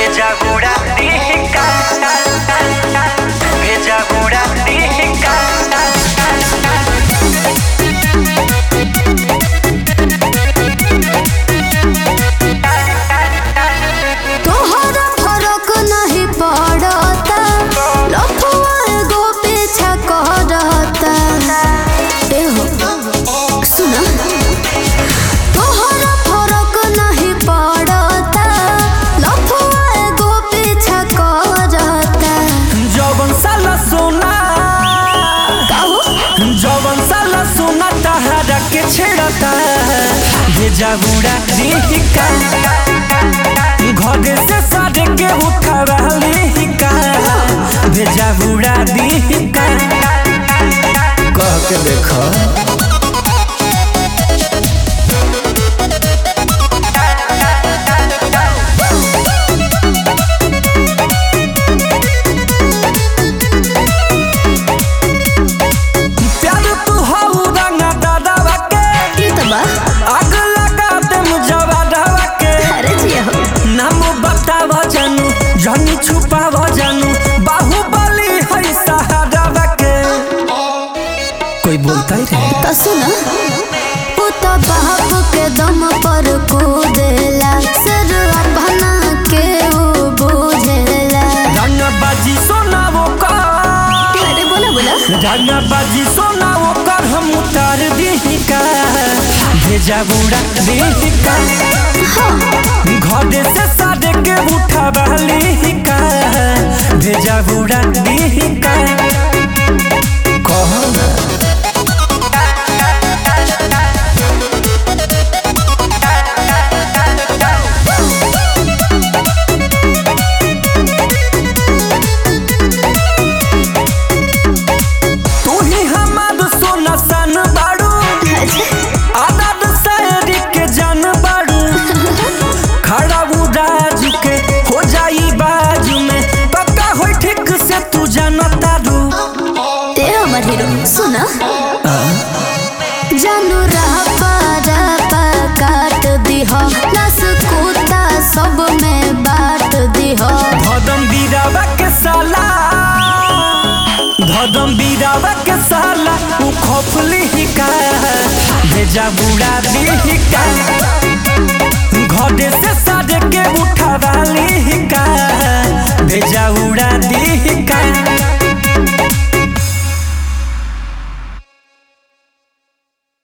भेजा बुड़ा टिका भेजा बुड़ा टिका तोहरा फरक नहीं पड़ता लफुआ एगो पीछा करता एहो सुना तोहरा फरक नहीं पड़ता लफुआ एगो पीछा करता जवन साला सोना काहो जवन साला सोना तहरा के छेड़ता भेजा बुड़ा टिका घर से साढ़े के उठावा लिका भेजा बुड़ा टिका कह के देखो प्यार तू हऊ रंगा दादावा के ई तो बा आग लगा दे मुजवादावा के अरे जिया हो नाम बताव जानू जनी छुपाव जानू बाहुबली है सहारावा के कोई बोलता ही रहे तो सुना वो तो बाप के दम पर कूदेला सिर अपना के वो बुझेला रंगा बाजी सोना वो कर अरे बोला बोला रंगा बाजी सोना वो कर हम उतार दी का भेजा बुड़ा दी का घर से साढ़े के उठावा का भेजा बुड़ा दी का कहो ना तू ही हमार सोना सन बाड़ू आदत शायरी के जान बाड़ू खड़ा उदाज के हो जाई बाजू में पक्का हो ठीक से तू जानता रू ए हमर हीरो सुना जानू रहा पारा पा काट दिह नस कुत्ता सब में बांट दिह धदम बीरावा के साला धदम बीरावा के साला उ खोफली ही का भेजा बुड़ा दी का घरे से साढ़े के उठावा ली का भेजा उड़ा दी का